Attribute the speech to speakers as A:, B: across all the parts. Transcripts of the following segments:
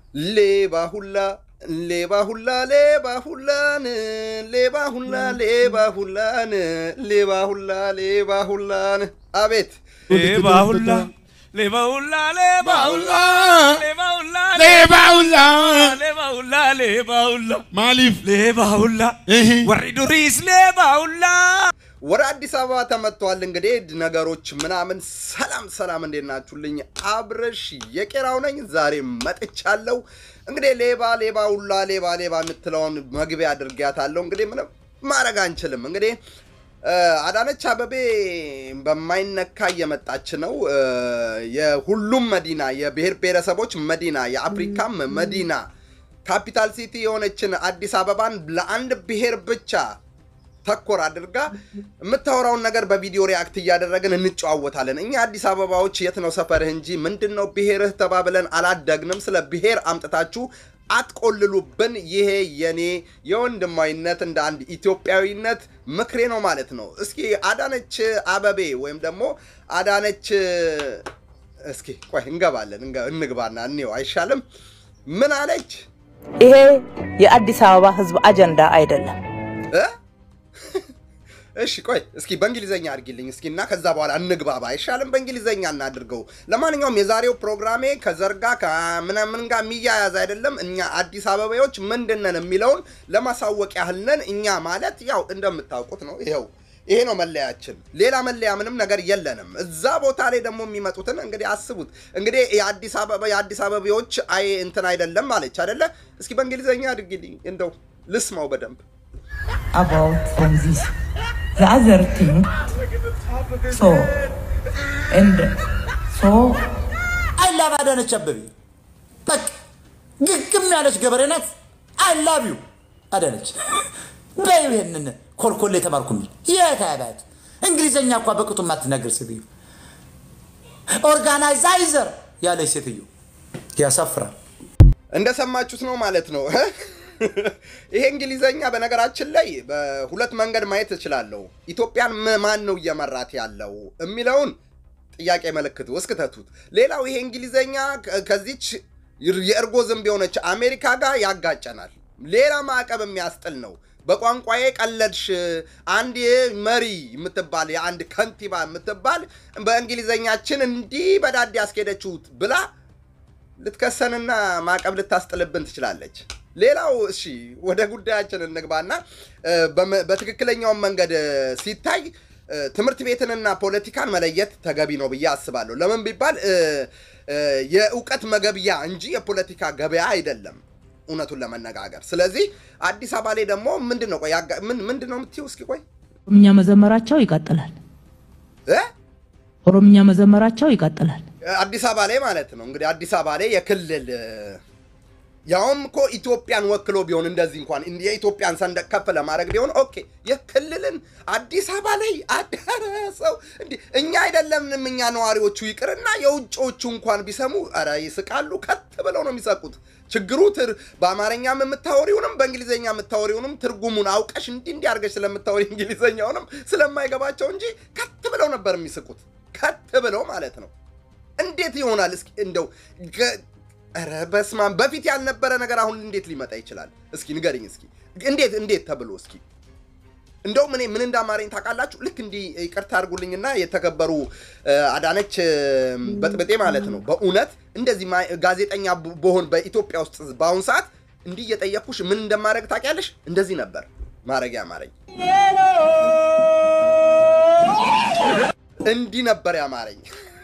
A: ሌባ ሁላ ሌባ ሁላ ሌባ ሁላን ሌባ ሁላ ሌባ ሁላን ሌባ ሁላ ሌባ ሁላን አቤት
B: ሌባ ሁላ ሌባ ሁላ ሌባ ሁላ ሌባ ሁላ
C: ሌባ ሁላ
B: ሌባ ሁላ ሌባ ሁላ
C: ማሊፍ
B: ሌባ ሁላ
C: እህ
B: ወሪ ዱሪስ ሌባ ሁላ
A: ወደ አዲስ አበባ ተመጥቷል። እንግዲህ ነገሮች ምናምን ሰላም ሰላም፣ እንዴት ናችሁልኝ? አብረሽ የቄራው ነኝ። ዛሬ መጥቻለሁ። እንግዲህ ሌባ ሌባ ሁላ ሌባ ሌባ የምትለውን መግቢያ አድርጊያታለሁ። እንግዲህ ምንም ማድረግ አንችልም። እንግዲህ እ፣ አዳነች አበቤ በማይነካ እየመጣች ነው። እ፣ የሁሉም መዲና የብሔር ብሔረሰቦች መዲና የአፍሪካም መዲና ካፒታል ሲቲ የሆነችን አዲስ አበባን ለአንድ ብሔር ብቻ ተኮር አድርጋ የምታወራውን ነገር በቪዲዮ ሪያክት እያደረግን እንጨዋወታለን። እኛ አዲስ አበባዎች የት ነው ሰፈርህ እንጂ ምንድን ነው ብሔርህ ተባብለን አላደግንም። ስለ ብሔር አምጥታችሁ አትቆልሉብን። ይሄ የኔ የወንድማዊነት እንደ አንድ ኢትዮጵያዊነት ምክሬ ነው ማለት ነው። እስኪ አዳነች አበቤ ወይም ደግሞ አዳነች እስኪ ቆይ እንገባለን፣ እንገ- እንግባና እንየው አይሻልም? ምን አለች
D: ይሄ የአዲስ አበባ ሕዝብ አጀንዳ አይደለም።
A: እ? እሺ ቆይ እስኪ በእንግሊዘኛ አድርጊልኝ እስኪ እና ከዛ በኋላ እንግባባ አይሻልም? በእንግሊዘኛ እናድርገው። ለማንኛውም የዛሬው ፕሮግራሜ ከዘር ጋር ከምናምን ጋር የሚያያዝ አይደለም። እኛ አዲስ አበባዎች ምንድን ነን የሚለውን ለማሳወቅ ያህል ነን። እኛ ማለት ያው እንደምታውቁት ነው። ይኸው ይሄ ነው መለያችን። ሌላ መለያ ምንም ነገር የለንም። እዛ ቦታ ላይ ደግሞ የሚመጡትን እንግዲህ አስቡት። እንግዲህ የአዲስ አበባ የአዲስ አበባዎች አይ እንትን አይደለም ማለች አይደለ? እስኪ በእንግሊዘኛ አድርጊልኝ እንደው ልስማው በደንብ
E: about from this. The other thing, so, and so,
F: አይ ላቭ አዳነች አበቤ በቃ ግግም ያለች ገበሬ ናት። አይ ላቭ ዩ አዳነች በይ ይሄንን ኮልኮሌ የተማርኩ የሚል የታባት እንግሊዘኛ እኳ በቅጡ ማትናገር ሴትዮ ኦርጋናይዛይዘር ያለች ሴትዮ ያሳፍራል።
A: እንደሰማችሁት ነው ማለት ነው። ይሄ እንግሊዘኛ በነገራችን ላይ በሁለት መንገድ ማየት እችላለሁ። ኢትዮጵያን ም- ማን ነው እየመራት ያለው የሚለውን ጥያቄ ምልክት እስክተቱት። ሌላው ይሄ እንግሊዘኛ ከ- ከዚች የእርጎ ዝንብ የሆነች አሜሪካ ጋር ያጋጨናል። ሌላ ማዕቀብ የሚያስጥል ነው። በቋንቋዬ ቀለድሽ፣ አንድ መሪ የምትባል የአንድ ከንቲባ የምትባል በእንግሊዘኛችን እንዲህ በዳዴ ያስኬደችሁት ብላ ልትከሰንና ማዕቀብ ልታስጥልብን ትችላለች። ሌላው እሺ ወደ ጉዳያችን እንግባና እ፣ በመ- በትክክለኛውን መንገድ እ፣ ሲታይ እ፣ ትምህርት ቤትንና ፖለቲካን መለየት ተገቢ ነው ብዬ አስባለሁ። ለምን ቢባል እ፣ እ፣ የእውቀት መገብያ እንጂ የፖለቲካ ገበያ አይደለም፣ እውነቱን ለመነጋገር። ስለዚህ አዲስ አበባ ላይ ደግሞ ምንድን ነው ቆይ ያጋ- ምን- ምንድን ነው የምትይው? እስኪ ቆይ
D: ኦሮምኛ መዘመራቸው ይቀጥላል።
A: እ?
D: ኦሮምኛ መዘመራቸው ይቀጥላል።
A: አዲስ አበባ ላይ ማለት ነው እንግዲህ አዲስ አበባ ላይ የክልል እ፣ ያውም እኮ ኢትዮጵያን ወክሎ ቢሆን እንደዚህ እንኳን እንዲ- የኢትዮጵያን ሰንደቅ ከፍ ለማድረግ ቢሆን ኦኬ፣ የክልልን አዲስ አበባ ላይ አዳረሰው እንዲ እኛ አይደለምንም እኛ ነዋሪዎቹ ይቅርና የውጭዎቹ እንኳን ቢሰሙ ኧረ ይስቃሉ። ከት ብለው ነው የሚሰቁት። ችግሩ ትር በአማርኛም የምታወሪውንም በእንግሊዝኛ የምታወሪውንም ትርጉሙን አውቀሽ እንዲህ እንዲህ አድርገሽ ስለምታወሪ እንግሊዝኛውንም ስለማይገባቸው እንጂ ከት ብለው ነበር የሚስቁት። ከት ብለው ማለት ነው። እንዴት ይሆናል? እስኪ እንደው ገ- ኧረ በስመ አብ በፊት ያልነበረ ነገር አሁን እንዴት ሊመጣ ይችላል? እስኪ ንገርኝ። እስኪ እንዴት እንዴት ተብሎ እስኪ እንደውም እኔ ምን እንዳማረኝ ታውቃላችሁ? ልክ እንዲህ ይቅርታ አድርጉልኝና የተከበሩ እ፣ አዳነች እ፣ በጥብጤ ማለት ነው። በእውነት እንደዚህ ማ- ጋዜጠኛ ብ- በሆን በኢትዮጵያ ውስጥ በአሁኑ ሰዓት እንዲህ እየጠየቅኩሽ ምን እንደማድረግ ታውቂያለሽ? እንደዚህ ነበር ማድረግ ያማረኝ። እንዲህ ነበር ያማረኝ።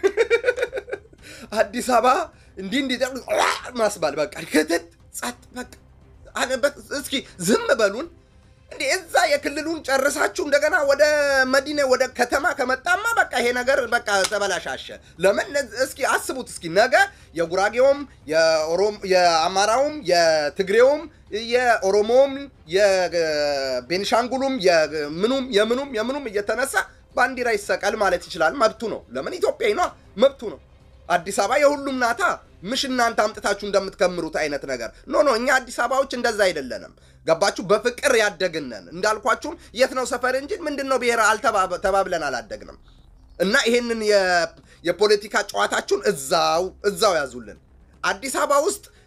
A: አዲስ አበባ እንዲህ እንዲህ ማስባል በቃ ክትት ጸጥ በቃ አለበት። እስኪ ዝም በሉን እንዴ! እዛ የክልሉን ጨርሳችሁ እንደገና ወደ መዲና ወደ ከተማ ከመጣማ በቃ ይሄ ነገር በቃ ተበላሻሸ። ለምን እስኪ አስቡት እስኪ ነገ የጉራጌውም የኦሮም የአማራውም የትግሬውም የኦሮሞውም የቤንሻንጉሉም የምኑም የምኑም የምኑም እየተነሳ ባንዲራ ይሰቀል ማለት ይችላል። መብቱ ነው። ለምን ኢትዮጵያዊ ነው፣ መብቱ ነው። አዲስ አበባ የሁሉም ናታ። ምሽ እናንተ አምጥታችሁ እንደምትከምሩት አይነት ነገር ኖ ኖ። እኛ አዲስ አበባዎች እንደዛ አይደለንም። ገባችሁ? በፍቅር ያደግነን እንዳልኳችሁም የት ነው ሰፈር እንጂ ምንድን ነው ብሔር አልተባብ- ተባብለን አላደግንም። እና ይሄንን የ- የፖለቲካ ጨዋታችሁን እዛው እዛው ያዙልን። አዲስ አበባ ውስጥ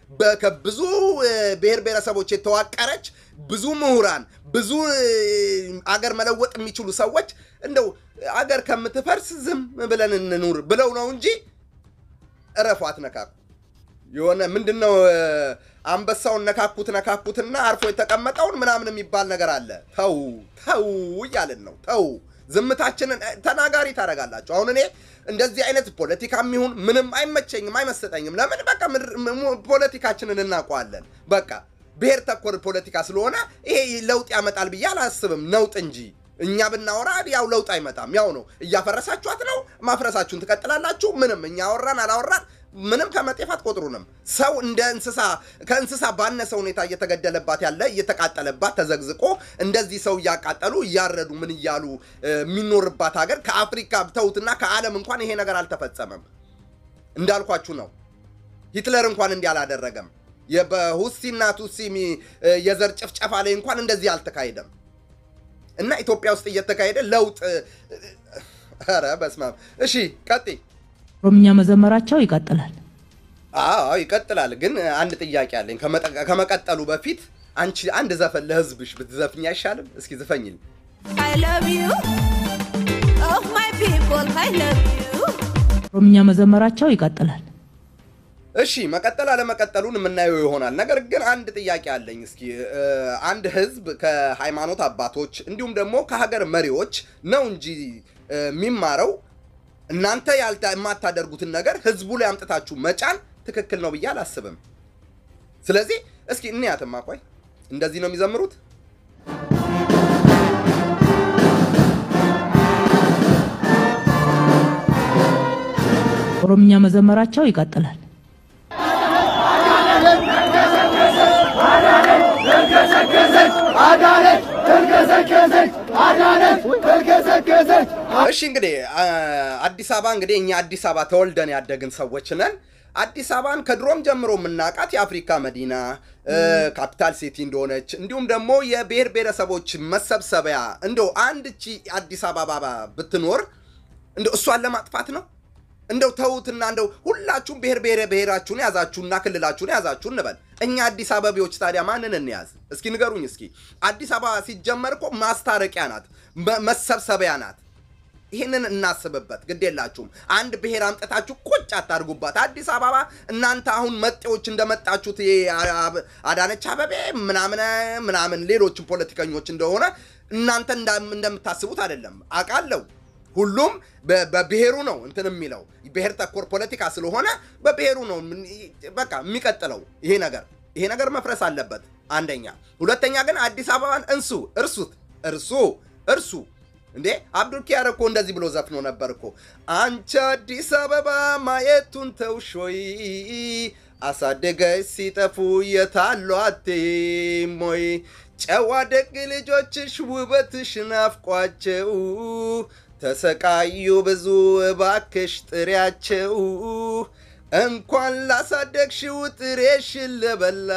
A: በ- ከብዙ እ፣ ብሔር ብሔረሰቦች የተዋቀረች ብዙ ምሁራን ብዙ እ፣ አገር መለወጥ የሚችሉ ሰዎች እንደው አገር ከምትፈርስ ዝም ብለን እንኑር ብለው ነው እንጂ እረፉ፣ አትነካኩ። የሆነ ምንድን ነው እ፣ አንበሳውን ነካኩት ነካኩትና አርፎ የተቀመጠውን ምናምን የሚባል ነገር አለ። ተው ተው እያልን ነው። ተው ዝምታችንን እ፣ ተናጋሪ ታደርጋላችሁ። አሁን እኔ እንደዚህ አይነት ፖለቲካ የሚሆን ምንም አይመቸኝም፣ አይመስጠኝም። ለምን በቃ ምድር- ም- ፖለቲካችንን እናውቀዋለን። በቃ ብሔር ተኮር ፖለቲካ ስለሆነ ይሄ ለውጥ ያመጣል ብዬ አላስብም። ነውጥ እንጂ እኛ ብናወራ ያው ለውጥ አይመጣም። ያው ነው። እያፈረሳችኋት ነው፣ ማፍረሳችሁን ትቀጥላላችሁ። ምንም እኛ አወራን አላወራን ምንም ከመጤፍ አትቆጥሩንም። ሰው እንደ እንስሳ ከእንስሳ ባነሰ ሁኔታ እየተገደለባት ያለ እየተቃጠለባት ተዘግዝቆ እንደዚህ ሰው እያቃጠሉ እያረዱ ምን እያሉ እ፣ የሚኖርባት ሀገር ከአፍሪካ ተውትና ከዓለም እንኳን ይሄ ነገር አልተፈጸመም። እንዳልኳችሁ ነው። ሂትለር እንኳን እንዲህ አላደረገም። የ- በሁሲና ቱሲ ሚ- እ፣ የዘር ጭፍጨፋ ላይ እንኳን እንደዚህ አልተካሄደም። እና ኢትዮጵያ ውስጥ እየተካሄደ ለውጥ እ፣ እ፣ ኧረ በስመ አብ። እሺ ቀጥይ።
D: ኦሮምኛ መዘመራቸው ይቀጥላል።
A: አዎ ይቀጥላል። ግን አንድ ጥያቄ አለኝ። ከመጠ- ከመቀጠሉ በፊት አንቺ አንድ ዘፈን ለህዝብሽ ብትዘፍኝ አይሻልም? እስኪ ዝፈኝል።
C: I love you. Oh, my people, I love you.
D: ኦሮምኛ መዘመራቸው ይቀጥላል።
A: እሺ መቀጠል አለመቀጠሉን የምናየው ይሆናል። ነገር ግን አንድ ጥያቄ አለኝ። እስኪ እ፣ አንድ ህዝብ ከሃይማኖት አባቶች እንዲሁም ደግሞ ከሀገር መሪዎች ነው እንጂ እ፣ የሚማረው እናንተ ያልታ የማታደርጉትን ነገር ህዝቡ ላይ አምጥታችሁ መጫን ትክክል ነው ብዬ አላስብም። ስለዚህ እስኪ እንያትማ። ቆይ እንደዚህ ነው የሚዘምሩት?
D: ኦሮምኛ መዘመራቸው ይቀጥላል።
A: እሺ እንግዲህ አ- አዲስ አበባ እንግዲህ እኛ አዲስ አበባ ተወልደን ያደግን ሰዎች ነን። አዲስ አበባን ከድሮም ጀምሮ የምናውቃት የአፍሪካ መዲና እ፣ ካፒታል ሲቲ እንደሆነች እንዲሁም ደግሞ የብሔር ብሔረሰቦች መሰብሰቢያ እንደው አንድ እቺ አዲስ አበባ ብትኖር እንደው እሷን ለማጥፋት ነው። እንደው ተዉትና እንደው ሁላችሁም ብሔር ብሔረ ብሔራችሁን ያዛችሁና ክልላችሁን ያዛችሁ እንበል። እኛ አዲስ አበቤዎች ታዲያ ማንን እንያዝ? እስኪ ንገሩኝ። እስኪ አዲስ አበባ ሲጀመር እኮ ማስታረቂያ ናት፣ መ- መሰብሰቢያ ናት። ይህንን እናስብበት። ግድ የላችሁም። አንድ ብሔር አምጥታችሁ ቁጭ አታድርጉባት። አዲስ አበባ እናንተ አሁን መጤዎች እንደመጣችሁት ይሄ አ- አዳነች አበቤ ምናምን ምናምን ሌሎችም ፖለቲከኞች እንደሆነ እናንተ እንዳ- እንደምታስቡት አይደለም። አውቃለሁ። ሁሉም በ- በብሔሩ ነው እንትን የሚለው ብሔር ተኮር ፖለቲካ ስለሆነ በብሔሩ ነው ምን- በቃ የሚቀጥለው ይሄ ነገር ይሄ ነገር መፍረስ አለበት። አንደኛ። ሁለተኛ ግን አዲስ አበባን እንሱ እርሱት እርሱ እርሱ እንዴ አብዱል ኪያር እኮ እንደዚህ ብሎ ዘፍኖ ነበር እኮ አንቺ አዲስ አበባ ማየቱን ተውሾይ አሳደገች ሲጠፉ የታሉ አቴሞይ ጨዋ ደግ ልጆችሽ ውበትሽ ናፍቋቸው ተሰቃዩ ብዙ እባክሽ ጥሪያቸው እንኳን ላሳደግሽው ጥሬሽን ለበላ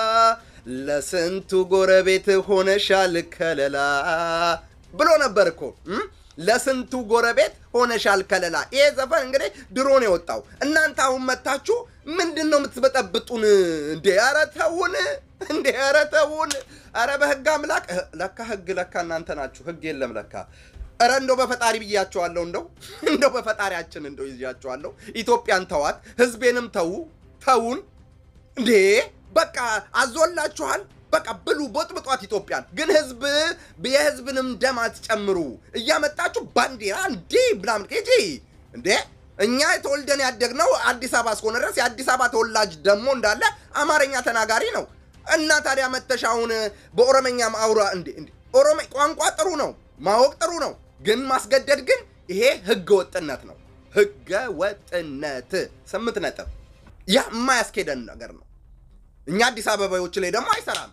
A: ለስንቱ ጎረቤት ሆነሻል ከለላ ብሎ ነበር እኮ እም? ለስንቱ ጎረቤት ሆነሻል ከለላ። ይሄ ዘፈን እንግዲህ ድሮ ነው የወጣው። እናንተ አሁን መታችሁ ምንድን ነው የምትበጠብጡን? እንዴ ኧረ ተውን! እንዴ ኧረ ተውን! ኧረ በህግ አምላክ እህ፣ ለካ ህግ ለካ እናንተ ናችሁ። ህግ የለም ለካ። ኧረ እንደው በፈጣሪ ብያቸዋለሁ። እንደው እንደው በፈጣሪያችን እንደው ይዣቸዋለሁ። ኢትዮጵያን ተዋት፣ ህዝቤንም ተዉ፣ ተውን እንዴ በቃ አዞላችኋል። በቃ ብሉ ቦጥብጧት ኢትዮጵያን። ግን ህዝብ የህዝብንም ደም አትጨምሩ እያመጣችሁ ባንዲራ እንዲ ምናምን ኬጂ እንዴ እኛ የተወልደን ያደግነው አዲስ አበባ እስከሆነ ድረስ የአዲስ አበባ ተወላጅ ደግሞ እንዳለ አማርኛ ተናጋሪ ነው እና ታዲያ መተሽ አሁን በኦሮመኛ ማውራ እንዴ እንዴ ኦሮሜ ቋንቋ ጥሩ ነው ማወቅ ጥሩ ነው ግን ማስገደድ ግን ይሄ ህገ ወጥነት ነው ህገ ወጥነት ስምንት ነጥብ ያ የማያስኬደን ነገር ነው እኛ አዲስ አበባዎች ላይ ደግሞ አይሰራም።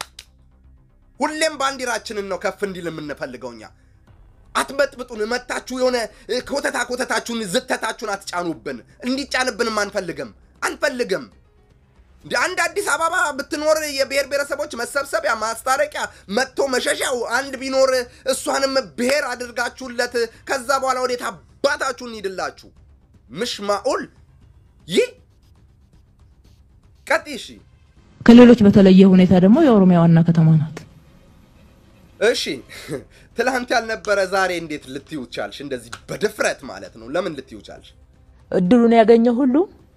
A: ሁሌም ባንዲራችንን ነው ከፍ እንዲል የምንፈልገው እኛ። አትበጥብጡን፣ መታችሁ የሆነ እ፣ ኮተታ ኮተታችሁን ዝተታችሁን አትጫኑብን። እንዲጫንብንም አንፈልግም አንፈልግም። እንደ አንድ አዲስ አበባ ብትኖር የብሔር ብሔረሰቦች መሰብሰቢያ ማስታረቂያ መጥቶ መሸሻው አንድ ቢኖር እሷንም ብሔር አድርጋችሁለት ከዛ በኋላ ወዴት አባታችሁ እንሂድላችሁ? ምሽማኡል ይህ ቀጥ እሺ
D: ከሌሎች በተለየ ሁኔታ ደግሞ የኦሮሚያ ዋና ከተማ ናት።
A: እሺ ትላንት ያልነበረ ዛሬ እንዴት ልትዩ ቻልሽ? እንደዚህ በድፍረት ማለት ነው። ለምን ልትዩ ቻልሽ?
D: እድሉን ያገኘ ሁሉ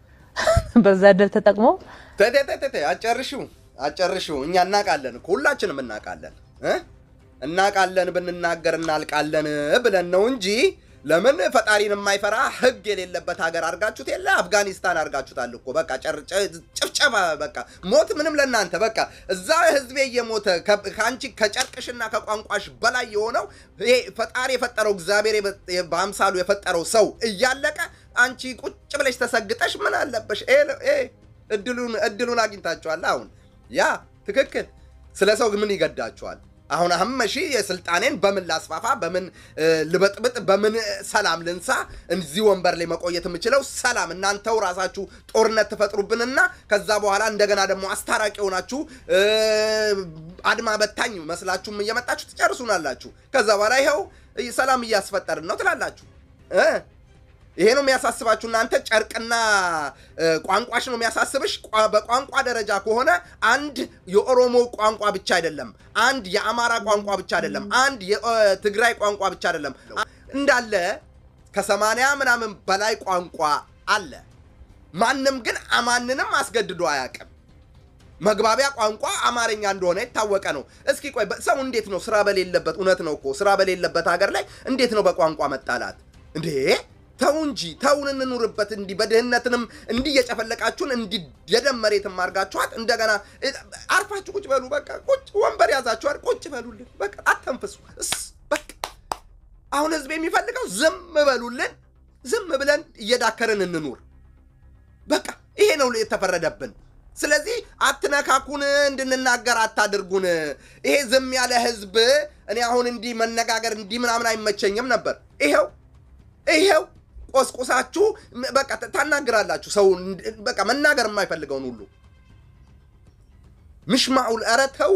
D: በዛ እድል ተጠቅሞ
A: ተተተተ አጨርሽው አጨርሽው። እኛ እናውቃለን እኮ ሁላችንም እናውቃለን እ እናውቃለን ብንናገር እናልቃለን ብለን ነው እንጂ ለምን ፈጣሪን የማይፈራ ህግ የሌለበት ሀገር አድርጋችሁት የለ አፍጋኒስታን አድርጋችሁታል እኮ በቃ ጨር- ጨ- ጭፍጨፋ በቃ ሞት ምንም ለእናንተ በቃ እዛ ህዝቤ እየሞተ ከ- ከአንቺ ከጨርቅሽና ከቋንቋሽ በላይ የሆነው ይሄ ፈጣሪ የፈጠረው እግዚአብሔር የበ- በአምሳሉ የፈጠረው ሰው እያለቀ አንቺ ቁጭ ብለሽ ተሰግጠሽ ምን አለበሽ? ይሄ ነው- ይሄ እድሉን እድሉን አግኝታችኋል። አሁን ያ ትክክል። ስለ ሰው ምን ይገዳችኋል? አሁን አህመሺ የስልጣኔን በምን ላስፋፋ፣ በምን እ፣ ልበጥብጥ፣ በምን እ፣ ሰላም ልንሳ፣ እዚህ ወንበር ላይ መቆየት የምችለው ሰላም፣ እናንተው ራሳችሁ ጦርነት ትፈጥሩብንና ከዛ በኋላ እንደገና ደግሞ አስታራቂ የሆናችሁ እ፣ አድማ በታኝ መስላችሁም እየመጣችሁ ትጨርሱናላችሁ። ከዛ በኋላ ይኸው እ፣ ሰላም እያስፈጠርን ነው ትላላችሁ እ ይሄ ነው የሚያሳስባችሁ እናንተ ጨርቅና እ፣ ቋንቋሽ ነው የሚያሳስብሽ። ቋ- በቋንቋ ደረጃ ከሆነ አንድ የኦሮሞ ቋንቋ ብቻ አይደለም፣ አንድ የአማራ ቋንቋ ብቻ አይደለም፣ አንድ የትግራይ ቋንቋ ብቻ አይደለም፣ እንዳለ ከሰማንያ ምናምን በላይ ቋንቋ አለ። ማንም ግን ማንንም አስገድዶ አያውቅም። መግባቢያ ቋንቋ አማርኛ እንደሆነ የታወቀ ነው። እስኪ ቆይ በ- ሰው እንዴት ነው ስራ በሌለበት እውነት ነው እኮ ስራ በሌለበት ሀገር ላይ እንዴት ነው በቋንቋ መጣላት እንዴ? ተው እንጂ ተውን እንኑርበት። እንዲህ በድህነትንም እንዲህ እየጨፈለቃችሁን እንዲህ የደም መሬትም አድርጋችኋት እንደገና እ፣ አርፋችሁ ቁጭ በሉ። በቃ ቁጭ ወንበር ያዛችኋል፣ ቁጭ በሉልን። በቃ አተንፍሱ። እስ በቃ አሁን ህዝብ የሚፈልገው ዝም በሉልን። ዝም ብለን እየዳከርን እንኑር። በቃ ይሄ ነው የተፈረደብን። ስለዚህ አትነካኩን፣ እንድንናገር አታድርጉን። ይሄ ዝም ያለ ህዝብ እኔ አሁን እንዲህ መነጋገር እንዲህ ምናምን አይመቸኝም ነበር። ይሄው ይሄው ቆስቁሳችሁ ም- በቃ ታ- ታናግራላችሁ። ሰው እንድ- በቃ መናገር የማይፈልገውን ሁሉ ምሽማዑል ኧረ ተው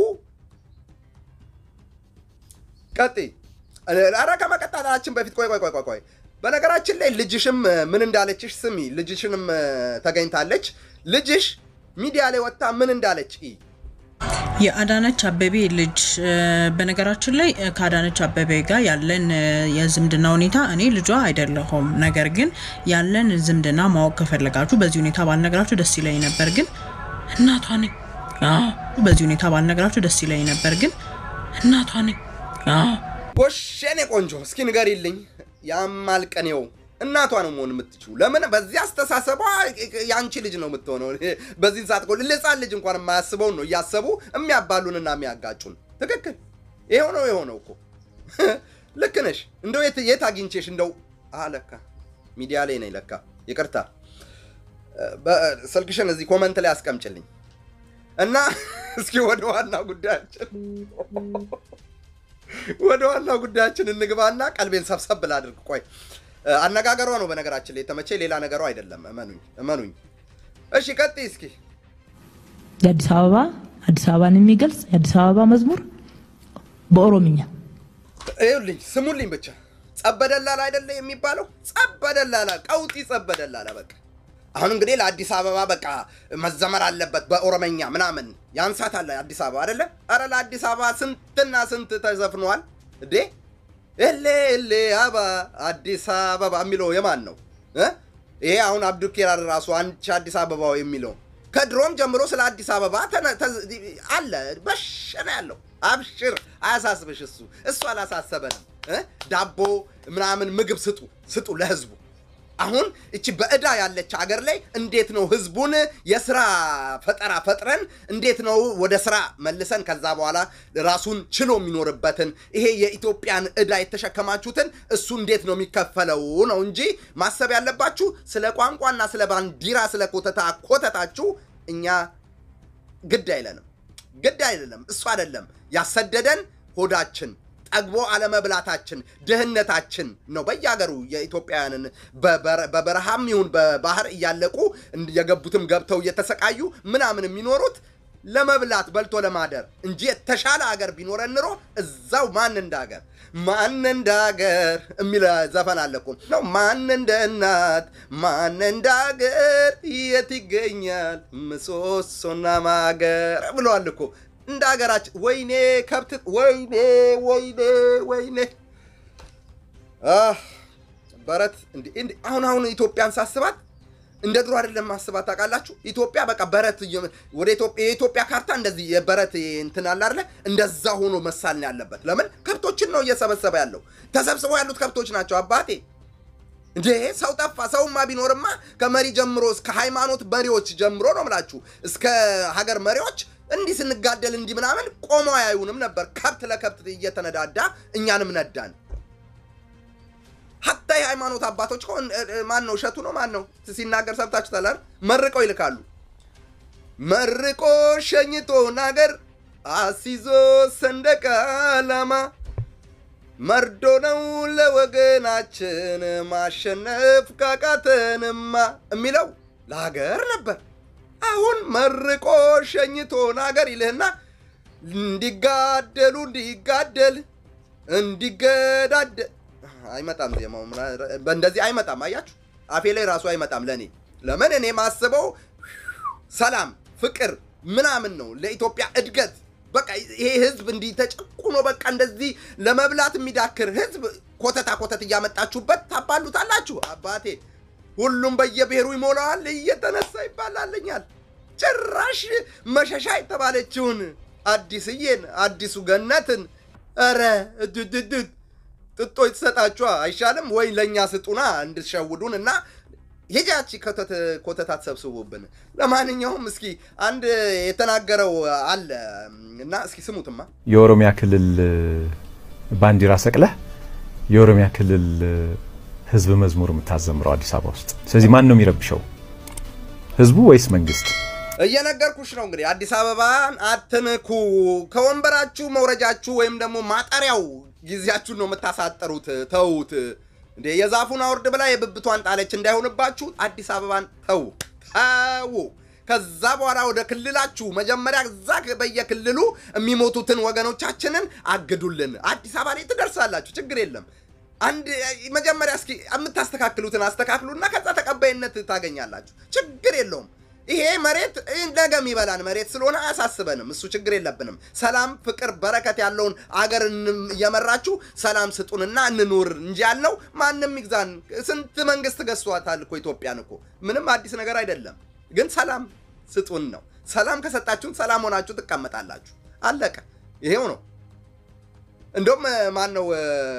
A: ቀጥይ። ኧረ ከመቀጣጣችን በፊት ቆይ ቆይ ቆይ ቆይ ቆይ በነገራችን ላይ ልጅሽም እ፣ ምን እንዳለችሽ ስሚ። ልጅሽንም እ፣ ተገኝታለች። ልጅሽ ሚዲያ ላይ ወጥታ ምን እንዳለች እይ።
G: የአዳነች አበቤ ልጅ እ፣ በነገራችን ላይ እ፣ ከአዳነች አበቤ ጋር ያለን እ፣ የዝምድና ሁኔታ እኔ ልጇ አይደለሁም። ነገር ግን ያለን ዝምድና ማወቅ ከፈለጋችሁ በዚህ ሁኔታ ባልነገራችሁ ደስ ይለኝ ነበር፣ ግን እናቷ ነኝ። አዎ፣ በዚህ ሁኔታ ባልነገራችሁ ደስ ይለኝ ነበር፣ ግን እናቷ ነኝ። አዎ
A: ጎሽ የኔ ቆንጆ እስኪ ንገሪልኝ። ያማል ቀኔው እናቷ ነው መሆን የምትችው። ለምን በዚህ አስተሳሰቧ የአንቺ ልጅ ነው የምትሆነው። በዚህ ሰዓት እኮ ልጻን ልጅ እንኳን የማያስበውን ነው እያሰቡ የሚያባሉንና የሚያጋጩን። ትክክል። ይኸው ነው የሆነው እኮ ልክ ነሽ። እንደው የት የት አግኝቼሽ እንደው አለካ ሚዲያ ላይ ነኝ ለካ። ይቅርታ በ- ስልክሽን እዚህ ኮመንት ላይ አስቀምጭልኝ እና እስኪ ወደ ዋና ጉዳያችን ወደ ዋናው ጉዳያችን እንግባና ቀልቤን ሰብሰብ ላድርግ። ቆይ እ፣ አነጋገሯ ነው በነገራችን ላይ የተመቼ ሌላ ነገሯ አይደለም። እመኑኝ እመኑኝ። እሺ ቀጥይ እስኪ።
D: የአዲስ አበባ አዲስ አበባን የሚገልጽ የአዲስ አበባ መዝሙር በኦሮምኛ
A: ይኸውልኝ ስሙልኝ ብቻ ጸበደላላ አይደለ የሚባለው? ጸበደላላ ቀውጢ ጸበደላላ በቃ አሁን እንግዲህ ለአዲስ አበባ በቃ መዘመር አለበት በኦሮመኛ ምናምን ያንሳታል አዲስ አበባ አይደለ? አረ ለአዲስ አበባ ስንትና ስንት ተዘፍኗል እንዴ! እሌ እሌ አባ አዲስ አበባ የሚለው የማን ነው እ? ይሄ አሁን አብዱኪራር ራሱ አንቺ አዲስ አበባው የሚለው ከድሮም ጀምሮ ስለ አዲስ አበባ ተነ- ተዝ- አለ በሸነ ያለው አብሽር፣ አያሳስብሽ። እሱ እሱ አላሳሰበንም። እ? ዳቦ ምናምን ምግብ ስጡ ስጡ ለህዝቡ። አሁን እቺ በእዳ ያለች ሀገር ላይ እንዴት ነው ህዝቡን የስራ ፈጠራ ፈጥረን እንዴት ነው ወደ ስራ መልሰን ከዛ በኋላ ራሱን ችሎ የሚኖርበትን ይሄ የኢትዮጵያን እዳ የተሸከማችሁትን እሱ እንዴት ነው የሚከፈለው ነው እንጂ ማሰብ ያለባችሁ ስለ ቋንቋና ስለ ባንዲራ ስለ ኮተታ ኮተታችሁ እኛ ግድ አይለንም፣ ግድ አይደለም። እሱ አይደለም ያሰደደን ሆዳችን ጠግቦ አለመብላታችን ድህነታችን ነው። በየሀገሩ የኢትዮጵያውያንን በበረ- በበረሃም ይሁን በባህር እያለቁ እንድ- የገቡትም ገብተው እየተሰቃዩ ምናምን የሚኖሩት ለመብላት በልቶ ለማደር እንጂ የተሻለ ሀገር ቢኖረን ኑሮ እዛው ማን እንደ ሀገር ማን እንደ ሀገር የሚል ዘፈን አለ እኮ ነው። ማን እንደ እናት ማን እንደ ሀገር የት ይገኛል ምሰሶና ማገር ብለዋል እኮ እንደ ሀገራችን። ወይኔ ከብት ወይኔ ወይኔ ወይኔ አህ፣ በረት እንዲ- እንዲ- አሁን አሁን ኢትዮጵያን ሳስባት እንደ ድሮ አይደለም ማስባት ታውቃላችሁ። ኢትዮጵያ በቃ በረት እየ- ወደ ኢትዮጵያ የኢትዮጵያ ካርታ እንደዚህ የበረት እንትን አለ አይደለ? እንደዛ ሆኖ መሳል ነው ያለበት። ለምን ከብቶችን ነው እየሰበሰበ ያለው። ተሰብስበው ያሉት ከብቶች ናቸው አባቴ። እንዴ ሰው ጠፋ። ሰውማ ቢኖርማ ከመሪ ጀምሮ እስከ ሃይማኖት መሪዎች ጀምሮ ነው ምላችሁ እስከ ሀገር መሪዎች እንዲህ ስንጋደል እንዲህ ምናምን ቆመው አያዩንም ነበር። ከብት ለከብት እየተነዳዳ እኛንም ነዳን። ሀታ የሃይማኖት አባቶች እኮ እ- እ- ማን ነው እሸቱ ነው ማን ነው ሲናገር ሰብታችሁታል አይደል? መርቀው ይልካሉ። መርቆ ሸኝቶ ናገር አሲዞ ሰንደቅ ዓላማ መርዶ ነው ለወገናችን ማሸነፍ ካቃተንማ የሚለው ለሀገር ነበር። አሁን መርቆ ሸኝቶ ናገር ይልህና እንዲጋደሉ እንዲጋደል እንዲገዳደል አይመጣም። ዜማው ምና- በእንደዚህ አይመጣም። አያችሁ አፌ ላይ ራሱ አይመጣም ለእኔ። ለምን እኔ ማስበው ሰላም፣ ፍቅር ምናምን ነው ለኢትዮጵያ እድገት። በቃ ይሄ ህዝብ እንዲህ ተጨቁኖ በቃ እንደዚህ ለመብላት የሚዳክር ህዝብ ኮተታ ኮተት እያመጣችሁበት ታባሉታላችሁ። አባቴ ሁሉም በየብሔሩ ይሞላዋል፣ እየተነሳ ይባላልኛል። ጭራሽ መሸሻ የተባለችውን አዲስዬን አዲሱ ገነትን ኧረ እድድድድ ጥጦ የተሰጣችኋ አይሻልም ወይ? ለእኛ ስጡና እንድትሸውዱን እና ሄጃቺ ኮተት ኮተት አትሰብስቡብን። ለማንኛውም እስኪ አንድ የተናገረው አለ እና እስኪ ስሙትማ።
H: የኦሮሚያ ክልል ባንዲራ ሰቅለህ የኦሮሚያ ክልል ህዝብ መዝሙር የምታዘምረው አዲስ አበባ ውስጥ። ስለዚህ ማን ነው የሚረብሸው? ህዝቡ ወይስ መንግስት?
A: እየነገርኩሽ ነው እንግዲህ አዲስ አበባን አትንኩ። ከወንበራችሁ መውረጃችሁ ወይም ደግሞ ማጠሪያው ጊዜያችሁን ነው የምታሳጠሩት። ተዉት እንዴ! የዛፉን አውርድ ብላ የብብቷን ጣለች እንዳይሆንባችሁ አዲስ አበባን ተዉ ተዉ። ከዛ በኋላ ወደ ክልላችሁ መጀመሪያ እዛ በየክልሉ የሚሞቱትን ወገኖቻችንን አግዱልን። አዲስ አበባ ላይ ትደርሳላችሁ፣ ችግር የለም። አንድ መጀመሪያ እስኪ የምታስተካክሉትን አስተካክሉና ከዛ ተቀባይነት ታገኛላችሁ። ችግር የለውም። ይሄ መሬት ነገ የሚበላን መሬት ስለሆነ አያሳስበንም። እሱ ችግር የለብንም። ሰላም፣ ፍቅር፣ በረከት ያለውን አገር እንም- እየመራችሁ ሰላም ስጡንና እንኑር እንጂ ያልነው ማንም ይግዛን። ስንት መንግስት ገዝቷታል እኮ ኢትዮጵያን እኮ ምንም አዲስ ነገር አይደለም። ግን ሰላም ስጡን ነው። ሰላም ከሰጣችሁን ሰላም ሆናችሁ ትቀመጣላችሁ። አለቀ። ይሄው ነው። እንደውም ማን ነው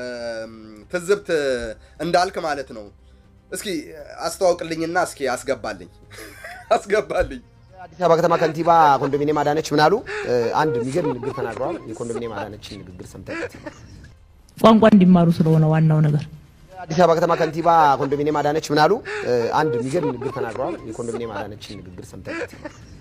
A: ትዝብት እንዳልክ ማለት ነው። እስኪ አስተዋውቅልኝና እስኪ አስገባልኝ አስገባልኝ።
I: አዲስ አበባ ከተማ ከንቲባ ኮንዶሚኒየም አዳነች ምን አሉ? አንድ የሚገርም ንግግር ተናግረዋል። የኮንዶሚኒየም አዳነችን ንግግር ሰምተበት
D: ቋንቋ እንዲማሩ ስለሆነ ዋናው ነገር
I: አዲስ አበባ ከተማ ከንቲባ ኮንዶሚኒየም አዳነች ምን አሉ? አንድ የሚገርም ንግግር ተናግረዋል። የኮንዶሚኒየም አዳነችን ንግግር ሰምተበት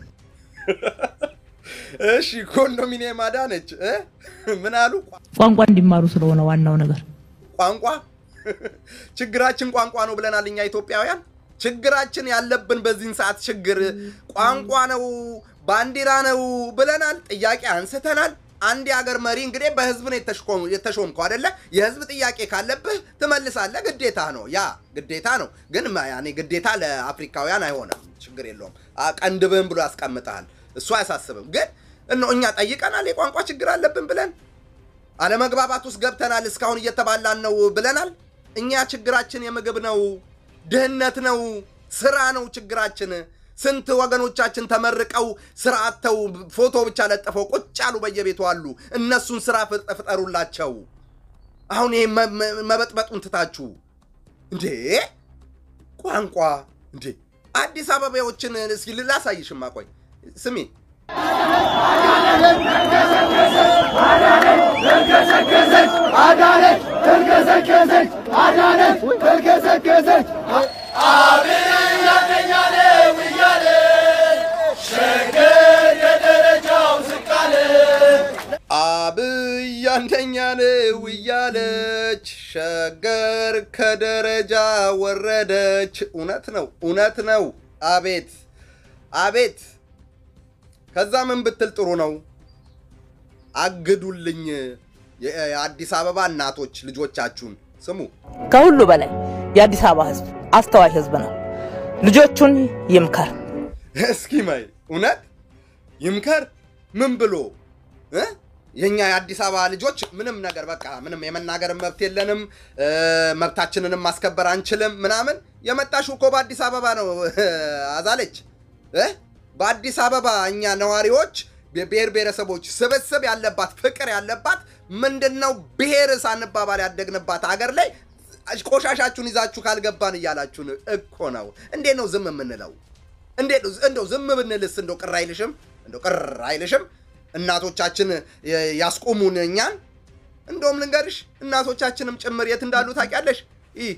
A: እሺ ኮንዶሚኒየም አዳነች እ? ምን አሉ?
D: ቋንቋ እንዲማሩ ስለሆነ ዋናው ነገር
A: ቋንቋ ችግራችን ቋንቋ ነው ብለናል እኛ ኢትዮጵያውያን። ችግራችን ያለብን በዚህን ሰዓት ችግር ቋንቋ ነው፣ ባንዲራ ነው ብለናል። ጥያቄ አንስተናል። አንድ የሀገር መሪ እንግዲህ በህዝብ ነው የተሽኮ- የተሾምከው አደለ? የህዝብ ጥያቄ ካለብህ ትመልሳለህ። ግዴታ ነው፣ ያ ግዴታ ነው። ግን ማ- ያኔ ግዴታ ለአፍሪካውያን አይሆንም። ችግር የለውም። አ- ቀንድብህን ብሎ ያስቀምጠሃል። እሱ አያሳስብም። ግን እኖ እኛ ጠይቀናል የቋንቋ ችግር አለብን ብለን አለመግባባት ውስጥ ገብተናል። እስካሁን እየተባላን ነው ብለናል። እኛ ችግራችን የምግብ ነው፣ ድህነት ነው፣ ስራ ነው ችግራችን። ስንት ወገኖቻችን ተመርቀው ስራ አጥተው ፎቶ ብቻ ለጥፈው ቁጭ ያሉ በየቤቱ አሉ። እነሱን ስራ ፍጥ- ፍጠሩላቸው። አሁን ይሄ መ- መ- መበጥበጡን ትታችሁ እንዴ ቋንቋ እንዴ አዲስ አበባዎችን እስኪ ላሳይሽማ። ቆይ ስሚ አብይ አንደኛ ነው እያለች ሸገር ከደረጃ ወረደች። እውነት ነው፣ እውነት ነው። አቤት አቤት! ከዛ ምን ብትል ጥሩ ነው? አግዱልኝ የ- የአዲስ አበባ እናቶች ልጆቻችሁን ስሙ።
D: ከሁሉ በላይ የአዲስ አበባ ህዝብ አስተዋይ ህዝብ ነው። ልጆቹን ይምከር።
A: እስኪ ማይ እውነት ይምከር ምን ብሎ እ? የኛ የአዲስ አበባ ልጆች ምንም ነገር በቃ ምንም የመናገር መብት የለንም እ፣ መብታችንንም ማስከበር አንችልም ምናምን የመጣሽው እኮ በአዲስ አበባ ነው አዛለች እ? በአዲስ አበባ እኛ ነዋሪዎች የብሔር ብሔረሰቦች ስብስብ ያለባት ፍቅር ያለባት ምንድነው ብሔር ሳንባባል ያደግንባት ሀገር ላይ ቆሻሻችሁን ይዛችሁ ካልገባን እያላችሁን እኮ ነው። እንዴት ነው ዝም የምንለው? እንዴት ነው እንደው ዝም ብንልስ እንደው ቅር አይልሽም? እንደው ቅር አይልሽም? እናቶቻችን የ- ያስቆሙን እኛን። እንደውም ልንገርሽ እናቶቻችንም ጭምር የት እንዳሉ ታውቂያለሽ? ይህ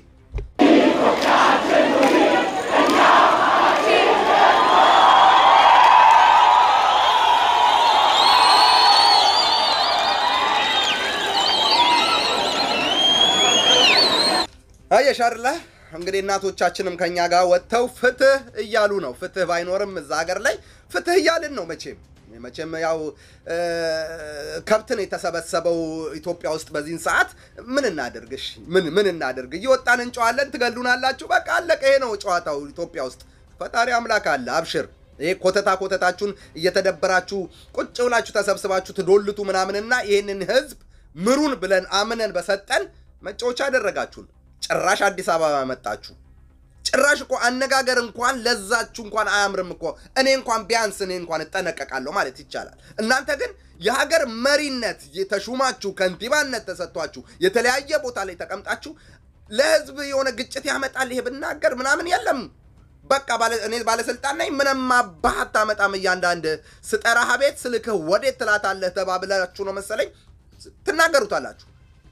A: አየሽ አይደለ እንግዲህ እናቶቻችንም ከኛ ጋር ወጥተው ፍትህ እያሉ ነው። ፍትህ ባይኖርም እዛ ሀገር ላይ ፍትህ እያልን ነው። መቼም መቼም ያው እ፣ ከብት ነው የተሰበሰበው ኢትዮጵያ ውስጥ በዚህን ሰዓት ምን እናደርግሽ? ምን ምን እናደርግ? እየወጣን እንጨዋለን፣ ትገሉናላችሁ። በቃ አለቀ። ይሄ ነው ጨዋታው ኢትዮጵያ ውስጥ። ፈጣሪ አምላክ አለ። አብሽር። ይሄ ኮተታ ኮተታችሁን እየተደበራችሁ ቁጭ ብላችሁ ተሰብስባችሁ ትዶልቱ ምናምንና ይህንን ህዝብ ምሩን ብለን አምነን በሰጠን መጫወቻ አደረጋችሁን። ጭራሽ አዲስ አበባ መጣችሁ። ጭራሽ እኮ አነጋገር እንኳን ለዛችሁ እንኳን አያምርም እኮ። እኔ እንኳን ቢያንስ እኔ እንኳን እጠነቀቃለሁ ማለት ይቻላል። እናንተ ግን የሀገር መሪነት የተሹማችሁ ከንቲባነት ተሰጥቷችሁ የተለያየ ቦታ ላይ ተቀምጣችሁ ለህዝብ የሆነ ግጭት ያመጣል ይሄ ብናገር ምናምን የለም። በቃ ባለ- እኔ ባለስልጣን ነኝ ምንም አባህ አታመጣም። እያንዳንድ ስጠራህ ቤት ስልክህ ወዴት ትላታለህ ተባብላችሁ ነው መሰለኝ ትናገሩታላችሁ።